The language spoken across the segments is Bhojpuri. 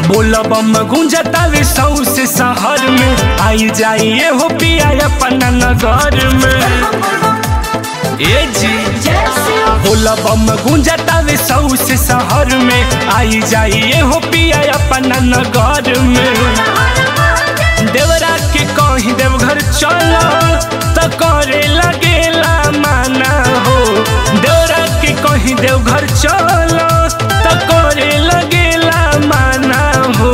बोलबम गुंजतावे सौसे शहर में आई जाइए हो पिया अपना नगर में ए जी बोलबम गुंजतावे सौसे शहर में आई जाइए हो पिया अपना नगर में देवरा के कहीं देवघर चलो तो करे लगेला माना हो देवरा के कहीं देवघर चलो तो करे लगेला माना हो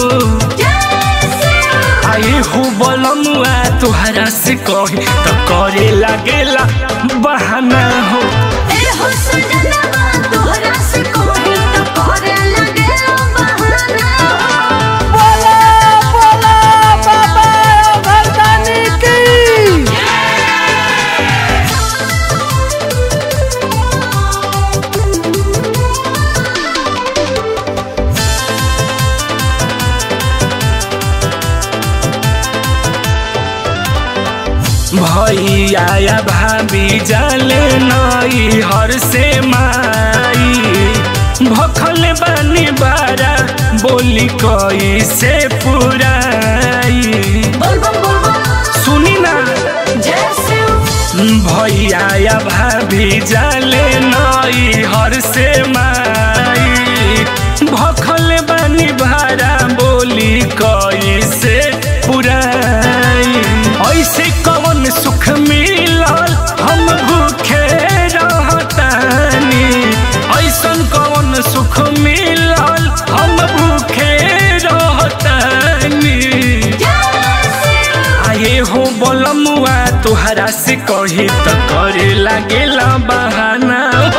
आई हो बोलमुआ तुहरा से कही तो करे लगेला बहाना हो बोला बोला बाबा भरदानी की भैया या भाभी जाले नई हर से माई भखल बानी बारा बोली कई से पुराई सुनी ना भैया या भाभी जाले नई हर से माई भखल बानी भारा बोली कई से पुराई ऐसे कवन सुख मिलल हम भूखे रहतानी ऐसन कवन सुख मिलल हम भूखे रहतानी आए हो बोलमुआ तुहरा से कही तो करे लागेला बहाना हो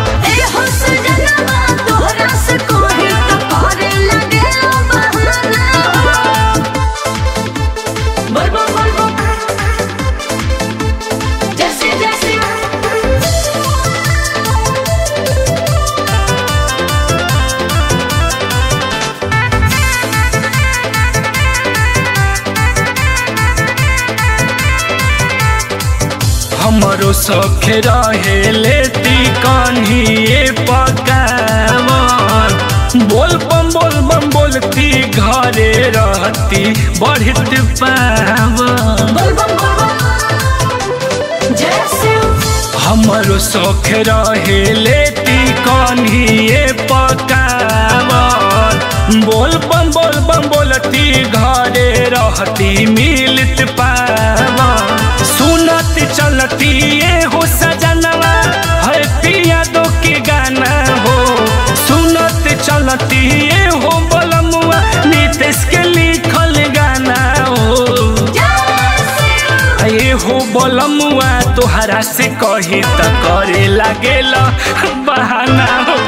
जैसे जैसे हमरो सौख रहे लेती कन्हिए पकावन बोल बम बोल बम बोलती घरे रहती बढ़ित पावन बोल बम बोल बम जैसे हमरो शौख रहे लेती कन्हिए पकावन बोल बम बोल बम बोलती घरे रहती मिलत पावन सुनत चलती ये हो सजनवा है पिया दो के गाना हो सुनत चलती ये हो बलमुआ नीतीश के लिखल गाना हो ये हो बोलमुआ तोहरा से कही त करे लागेला बहाना हो